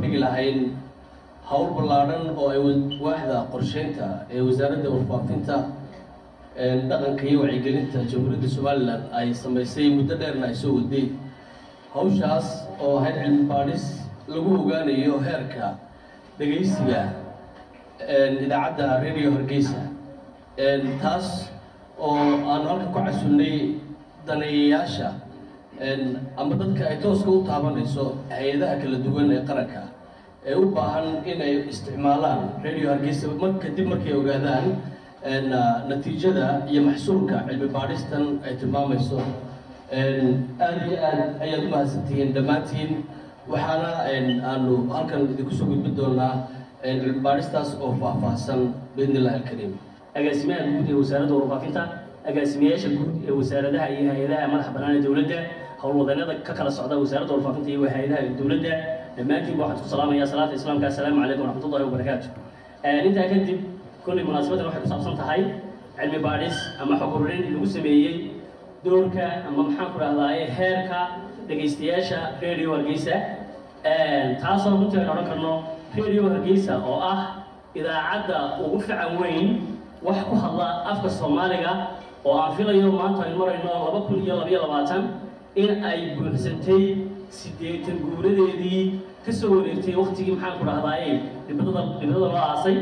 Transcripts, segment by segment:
bandhigi lahayn howl ballaadhan oo ay waaxda qorsheynta ee wasaaradda warfaafinta dhaqanka iyo wacyigelinta jamhuuriyadda somalilan ay samaysay muddo dheerna ay soo waday hawshaas oo ahayd cilmi baadhis lagu ogaanayo heerka dhegaysiga idaacadda radio hargeysa taas oo aanu halka ku casunnay daneeyayaasha ama dadka ay tooska u taabanayso hay-adaha kala duwan ee qaranka ee u baahan inay isticmaalaan radio hargeysa mar kadib markay ogaadaan natiijada iyo maxsuulka cilmi baadhistan ay tilmaamayso aada iyo aad ayaad u mahadsantihiin dhammaantiin waxaana aanu halkan idinku soo gudbin doonaa cilmi baadhistaas oo faahfaahsan biidn illahi alkariim agaasimaha guud ee wasaaradda warfaafinta agaasimayaasha guud ee wasaaradaha iyo hay-adaha madaxa bannaan ee dowladda howlwadanada ka kala socda wasaaradda warfaafinta iyo hay-adaha dowladda dhammaantiinba waxaan ku salaamayaa salaata islaamka assalaamu calaykum waraxmatullahi wabarakaatu intaa kadib kolley munaasabadan waxay ku saabsan tahay cilmi baadhis ama xog ururin lagu sameeyey doorka ama maxaan ku dhahdaa heerka dhegaystayaasha radio hargeysa taasoo runtii aynu odhan karno radio hargeysa oo ah idaacadda ugu fican weyn wax ku hadla afka soomaaliga oo aan filayo maanta aynu marayno laba kun iyo labayo labaatan in ay buuxsantay siddeetan guuradeedii ka soo wareegtay waktigii maxaan ku dhahdaay dhibadada dhibadada loo aasay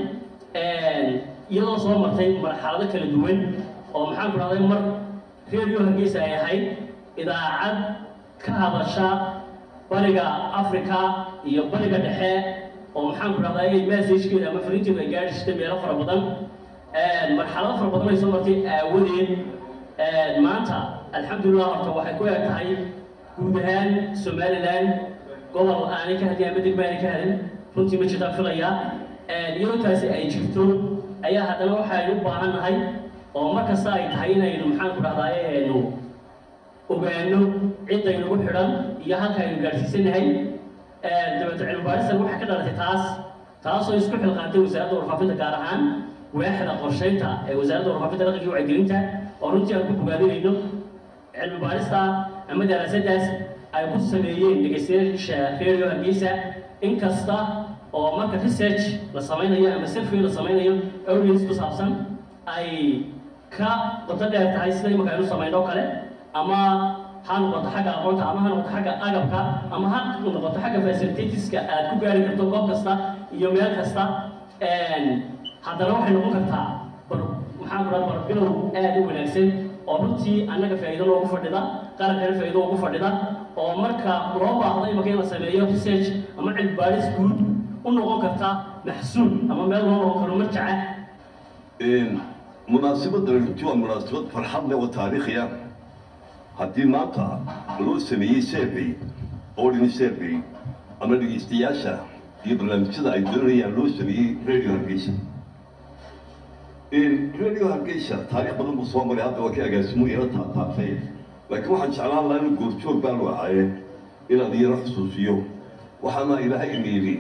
iyadoo soo martay marxalado kala duwan oo maxaan ku dhahday mar radio hargeysa ay ahayd idaacad ka hadasha bariga africa iyo bariga dhexe oo maxaan ku dhahday messagekeeda ama fariinteedu ay gaadhi jirtay meelo fara badan marxalado fara badan ay soo martay aawadeed maanta alxamdulillah horta waxay ku eg tahay guud ahaan somaliland gobol aanay ka hadin ama degma aanay ka hadin runtii ma jirtaan filaya iyadoo taasi ay jirto ayaa haddana waxaynu u baahan nahay oo mar kasta ay tahay inaynu maxaan ku dhahdaay aynu ogaano ciddaynugu xidhan iyo halka aynu gaadhsiisanahay dabeeto cilmi baadhistan waxay ka dhalatay taas taasoo isku xilqaantay wasaaradda warfaafinta gaar ahaan waaxda qorsheynta ee wasaaradda warfaafinta dhaqanka iyo wacyigelinta oo runtii aan ku bogaadinayno cilmi baadhista ama daraasadaas ay ku sameeyeen dhegaystayaasha radio hargeysa inkasta oo marka research la samaynayo ama survey la samaynayo audience ku saabsan ay ka qoto dheer tahay sida imaka aynu samayno o kale ama ha noqoto xagga aqoonta ama ha noqoto xagga agabka ama ha noqoto xagga facilitatiska aad ku gaari karto goob kasta iyo meel kasta haddana waxay noqon kartaa bar maxaan ku dhaha barbilow aad u wanaagsan oo runtii annaga faa'iido loogu fadhida qarankana faa'iido ugu fadhida oo marka loo baahdo imaka in la sameeyo research ama cilmi baadhis guud u noqon karta maxsuul ama meel loo noqon karo marjaca munaasabaddan runtii waa munaasabad farxad leh oo taariikhiya haddii maanta loo sameeyey survey ordinary survey ama dhegeystayaasha iyo barnaamijyada ay doonayaan loo sameeyey radio hargeysa radio hargeysa taariikh badan buu soo maray hadda waa ka agaasimo ila taataabtay laakiin waxaan jeclaan lahaa in goorjoog baan u ahaye inaan iyana xusuusiyo waxaana ilaahay imeeyey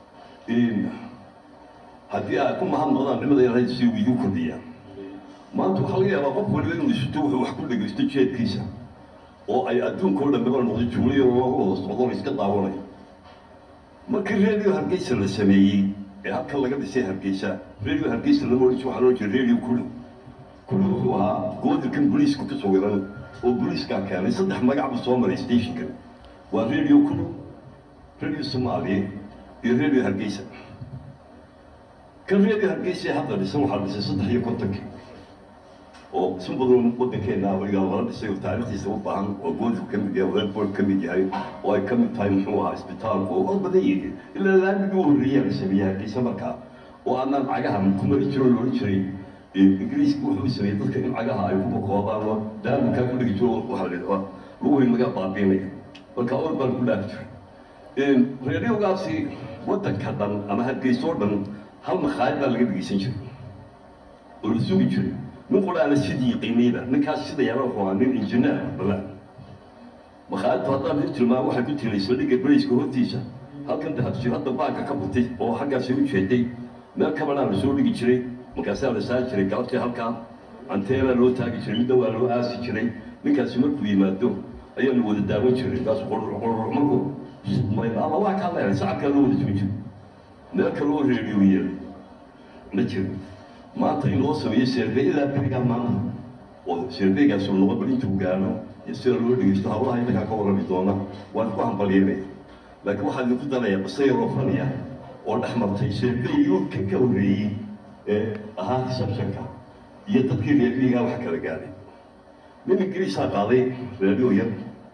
haddii aad ku mahad noqdaan nimada ilaahay si uu idin kordhiyaa maanta waxaa laga yaabaa qof waliba inuu isuto wuxuu wax ku dhegaysto jeedkiisa oo ay adduunka oo dhanbaba noqdo jumliyo loogu wada socdon iska daawanayo markii radio hargeysa la sameeyey ee halkan laga dhisay hargeysa radio hargeysa lama odhan waxaa loo jira radio kulu kulu wuxuu ahaa goodilkan booliiska ku sawiran oo booliiskaa keenay saddex magac buu soo maray stationkan waa radio kulu radio soomaaliya iyo radio hargeysa kan radio hargeysa hadda dhisan waxaa dhisay saddex iyo kontonkii oo si badan waddankeena weligaa lala dhisay oo taariikhdiisa u baahan oo goodku ka mid yahay redboard ka mid yahay oo ay ka mid tahay muxuu ahaa isbitaalku oo oo badan yihiin ilaa laamigii u horreeyaa la sameeyey hargeysa markaa oo aanaan cagaha ku mari jiro oo loohan jiray ingiriiska wuxuu sameeyey dadka in cagaha ay ku bakoobaan oo daaminkaa ku dhigi jiro waxaa la lagu weyn laga baabiinaya marka or baan ku dhaafi jiray reeryogaasi waddanka dhan ama hargeysoo dhan hal makhaayad baa laga dhegeysan jiray oo la sugi jiray nin quraana sidii qiimeyda ninkaas sida yara wuxuu ahaa nin injineer balaan makhaayadtu haddaan u tilmaamo waxay ku tilay saldhigga brayska hortiisa halkan dahabsir hadda baanka ka butay oo xaggaasi u jeeday meel kabanaa la soo dhigi jiray markaasaa la saari jiray galabtii halkaa anteena loo taagi jiray midna waa loo aasi jiray ninkaasi markuu yimaado ayaanu wada daawan jiray kaas qorur qorur markuu ama waa kaa leehay sacabkaa loo wada joojin meel kaloo reediyoya ma jiro maanta in loo sameeyo seerbe ilaa berigaa maanta oo seerbeygaasoo noqon bal intuu gaano iyo sida loo dhegeysto hawlaha innagaa ka warrami doona waan ku hambalyeynaya laakiin waxaa idinku daraya qisa yaroo faniya oo dhex martay seerbeygii kan ka horreeyey ee ahaa receptionka iyo dadkii reerbiigaa wax kala gaadhay nin ingiriisaa qaaday reeryo yar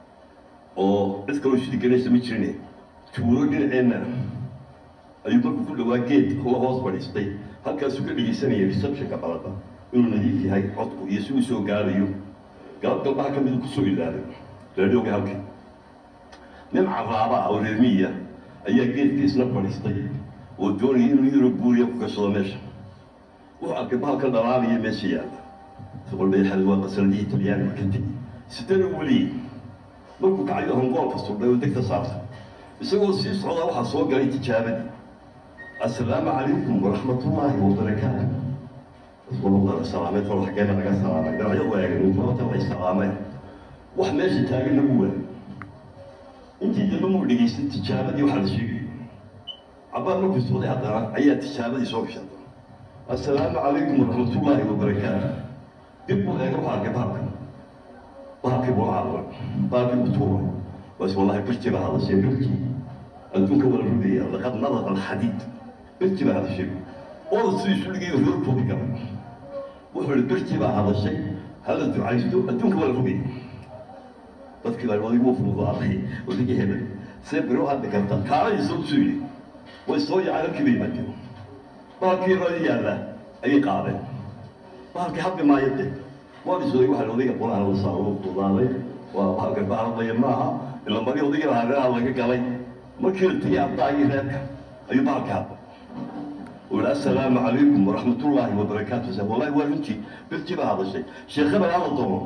oo cid kaloo shidi ganaysa ma jirine tuulo dhinaceenna ayuu markuu ku dhawaa geed la hoos fadhiistay halkaasuu ka dhegeysanaya receptionka balada inuu nadiif yahay codku iyo si uu soo gaarayo galab galbaha ka midu kusoo ilaalay reeryoga halka nin caraaba ah oo reermiya ayaa geedkiisna fadhiistay oo doonaya inuu yaro buuriya ku gashado meesha wuxuu arkay bahalka dhalaanaya meesha yaalla soqolbeexad waa qasaladihii talyaaniga ka tegi sidana weli markuu kacayo hangoolka sudhay oo degta saarta isagoo sii socdaa waxaa soo galay tijaabadii assalaamu calaykum waraxmatullaahi wabarakaatu rasuulullah salaamay tol xaggeena laga salaamay dhinacyo waagan sababta way salaameen wax meesha taagan lagu waa intii dambe muu dhegaystay tijaabadii waxaa la sheegay cabbaar markuu socday haddana ayaa tijaabadii soo gashay assalaamu calaykum waraxmatullaahi wabarakaatu dib buu eega waxaa arkay bahalka bahalkii buu caawa bahalkii buu tuuray bas wallahi birti baa hadashay birti adduunka wala rugaya laqad nadaqa alxadiid birti baa hadashay oo sidii suligii roorkoodi gala wuxuu ihi birti baa hadashay hala ducaysto adduunka wala rugaya dadkii baa adigu fududaaday odigii hebel see biro hadli karta kaalay soo soo yidhi way soo yacay halkii bay yimaadeen bahalkii radi yaalla ayay qaadeen bahalkii hadli maayo de waa isooday waxaa odayga qolaha la saaro fududaaday waa bahalka bahaldaya maaha ila mari odayga hareeraha laga galay markii la tegay abdaagii reerka ayuu bahalkii hadlay ويقول السلام عليكم ورحمة الله وبركاته سيب والله وانتي بلتي بها هذا الشيء شيخ بقى هذا الضوء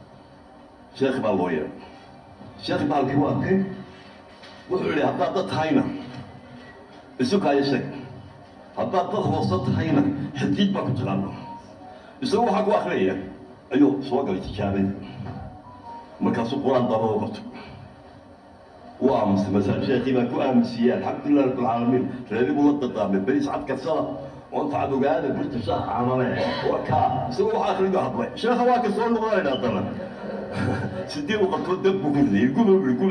شيخ بقى اللوية شيخ بقى الكواكب وحولي هبدا ضد هاينا السوق هاي الشيء هبدا ضد وسط هاينا حديد ما كنت غانا يسوي حق واخرية ايوه سواق الاتجابي ما كان سوق قرآن ضربه وقته وامس مثلا شيخي ما كو امسيه الحمد لله رب العالمين ريدي بولد الضامن بني سعد كسره وانت عدو قاعد قلت شيخ عمله وكا سوى اخر يقول حضر شيخ واك صور مغاير هذا سدي وقت دب كذي يقول يقول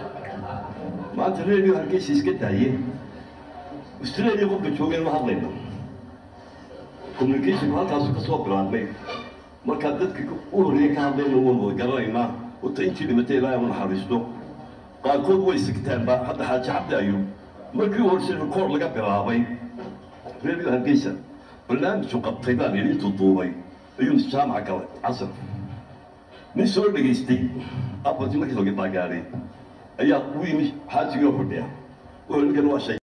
ما انت ريدي هالكيس يسكت هي استراليا قبل جوجين ما حضرنا communication halkaas ka soo bilaabmay marka dadka u horeeyay ka hadlayna waan garanaynaa wata intii dhimatay ilaahay u naxariisto qaarkood way sigtaanba hadda xaaji cabdi ayuu markii horse record laga bilaabay radio hargeysa barnaamijku qabtay baan yidhi intuu duubay ayuu jaamaca galay casar nin soo dhegaystay afartii markii soo gaadhay ayaa u yimi xaajigii oo fadhiya wuxuu ninkan waa shay